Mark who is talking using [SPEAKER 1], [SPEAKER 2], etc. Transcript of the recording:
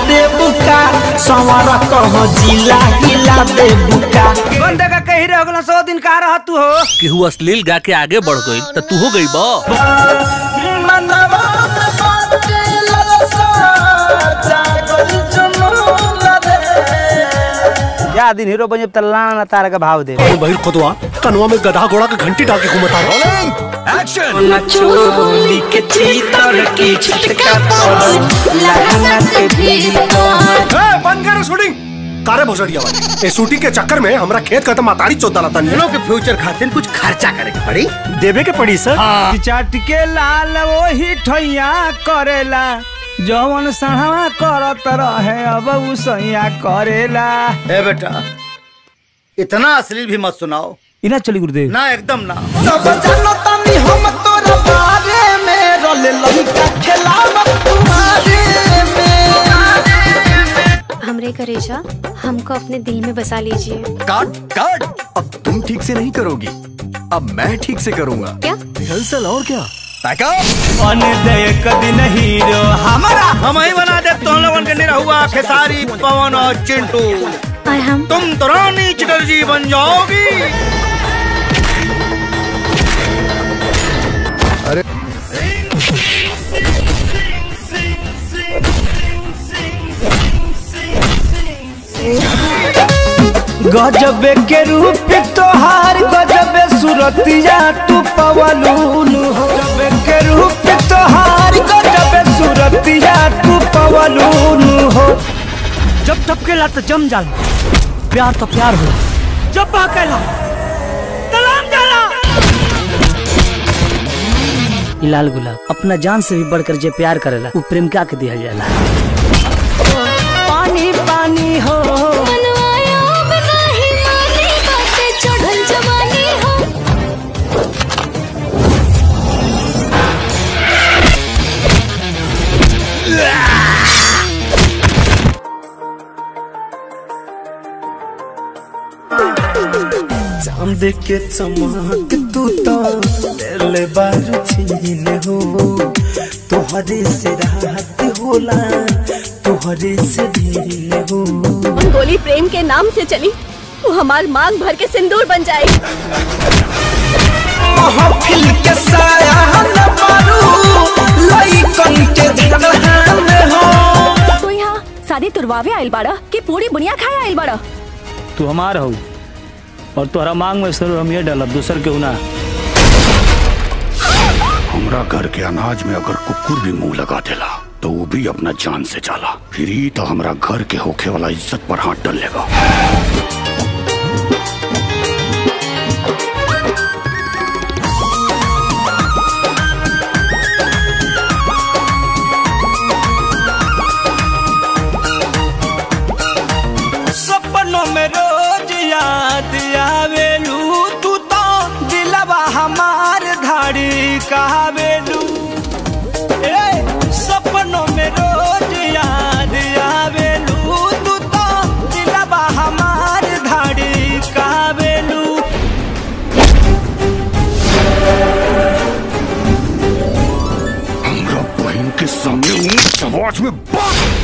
[SPEAKER 1] दे बुका संवर कह जिला हिला दे बुका
[SPEAKER 2] बंदे का कही रह गला सौ दिन कहा रहा तू हो
[SPEAKER 3] केहू अश्लील गा के आगे बढ़ गई तो तू हो गई बा
[SPEAKER 2] या दिन हीरो बन जब तल्ला ना तारा का भाव दे
[SPEAKER 4] भाई खुदवा कनवा में गधा घोड़ा का घंटी डाल के घुमता है
[SPEAKER 1] चोली के चीतर की छटका पड़ल लहंगा के भीतर
[SPEAKER 4] बंद करो शूटिंग कारे भोसड़िया वाली ए शूटिंग के चक्कर में हमरा खेत खत्म मातारी चोदा लता नहीं
[SPEAKER 5] के फ्यूचर खातिर कुछ खर्चा करे के पड़ी
[SPEAKER 4] देवे के पड़ी सर
[SPEAKER 2] चाट के लाल वही ठैया करेला जवन सढ़वा करत रहे अब उ सैया करेला
[SPEAKER 5] ए बेटा इतना अश्लील भी मत सुनाओ
[SPEAKER 2] इना चली गुरुदेव
[SPEAKER 5] ना एकदम ना
[SPEAKER 1] सब जानो तनी हम तोरा बारे में रोल लइका खेलावत तुम्हारे में
[SPEAKER 6] हमरे करेजा हमको अपने दिल में बसा लीजिए
[SPEAKER 7] काट काट अब तुम ठीक से नहीं करोगी अब मैं ठीक से करूंगा
[SPEAKER 6] क्या
[SPEAKER 7] रिहर्सल और क्या
[SPEAKER 2] अन देख दिन हीरो
[SPEAKER 5] हमारा हम ही बना दे तुम लोगन के निरहुआ खेसारी पवन और चिंटू
[SPEAKER 6] और हम
[SPEAKER 5] तुम तो रानी चटर्जी बन जाओगी
[SPEAKER 2] गजब के रूप तोहार गजब सूरतिया तू पवलून हो गजब के रूप तोहार गजब सूरतिया तू पवलून हो जब जब के तो जम जाला प्यार तो प्यार हो जब कहला तलाम जाला लाल गुलाब अपना जान से भी बढ़कर जे प्यार करेला वो प्रेमिका के दिया जाला पानी पानी हो
[SPEAKER 6] चढ़ल जवानी हो
[SPEAKER 1] चांद के चमक तू तो ले बार छीन हो तोहरे से रात होला तोहरे से दिन हो
[SPEAKER 8] उन गोली प्रेम के नाम से चली वो हमार मांग भर के सिंदूर बन जाएगी
[SPEAKER 1] महफिल के साया न मारू लइकन के झगड़ा में हो
[SPEAKER 8] तो यहाँ शादी तुरवावे आइल बाड़ा कि पूरी बुनिया खाए आइल बाड़ा
[SPEAKER 2] तू हमार हो और तोहरा मांग में सर हम ये डालब दूसर के ना
[SPEAKER 9] हमरा घर के अनाज में अगर कुकुर भी मुंह लगा देला तो वो भी अपना जान से जाला फिर ही तो हमरा घर के होखे वाला इज्जत पर हाथ डाल लेगा
[SPEAKER 2] सपनों में रोज याद आवेलू तू तो दिलवा हमार धाड़ी कहावेलू ए सपनों में रोज याद आवेलू तू तो दिलवा हमार धाड़ी कहावेलू
[SPEAKER 9] हमरा बहन के सामने ऊंच आवाज में बात